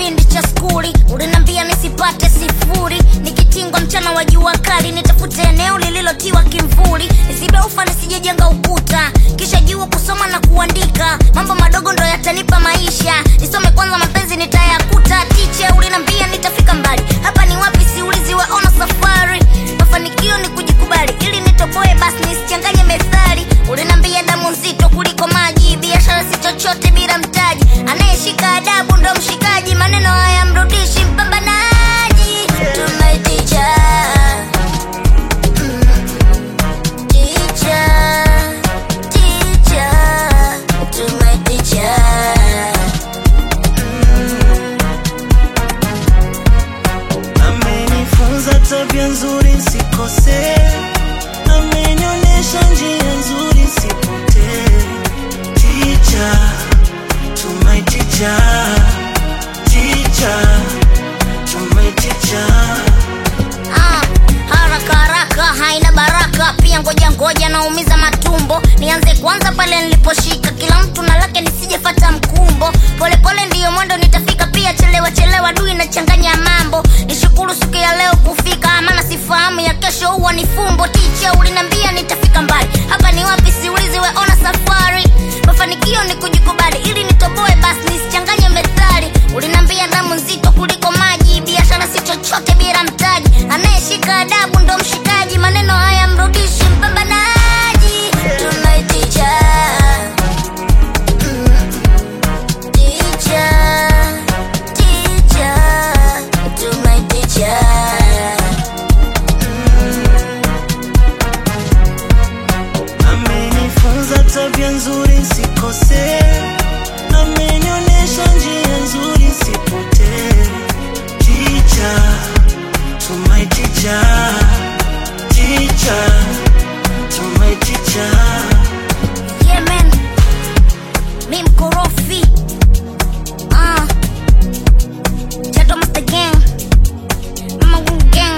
kipindi cha skuli ulinambia nisipate sifuri nikitingwa mchana wa jua kali nitafute eneo lililotiwa kimvuli nisibe ufa nisijejenga ukuta kisha jua kusoma na kuandika mambo madogo ndo yatanipa maisha nisome kwanza mapenzi nitayakuta tiche ulinambia nitafika mbali hapa ni wapi siuliziwe ona safari mafanikio ni kujikubali ili nitoboe basi nisichanganye methali ulinambia damu nzito kuliko maji biashara si chochote bila mtaji anayeshika adabu ndo mshikaji maneno haya mrudishi mpambanaji tumeticha ticha ticha tumeticha amenifunza tabia nzuri nsikose amenionyesha njia nzuri sipotee ticha tumaiticha ticha tumaiticha Ah, haraka haraka haina baraka pia ngoja ngoja naumiza matumbo nianze kwanza pale niliposhika kila mtu na lake nisijefata mkumbo polepole ndiyo mwendo nitafika pia chelewa chelewa dui nachanganya mambo nishukuru siku ya leo kufika maana sifahamu ya kesho huwa ni fumbo ticha ulinambia nitafika mbali hapa ni wapi siulizi weona safari mafanikio ni kujikubali ili nitoboe basi nisichanganye methali ulinambia damu nzito kuliko maji biashara si chochote bila mtaji anayeshika adabu ndo mshikaji maneno haya mrudishi mpambanaji tunaiticha Mm. Ticha, ticha, tunaiticha amenifunza tabia nzuri nsikose amenionyesha njia nzuri sipotee ticha tumaiticha ticha tumaiticha Yeah, man. Mi mkorofi. Ah. Chato Master Gang. Mama Wu Gang.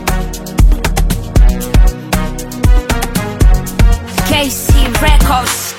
KC Records.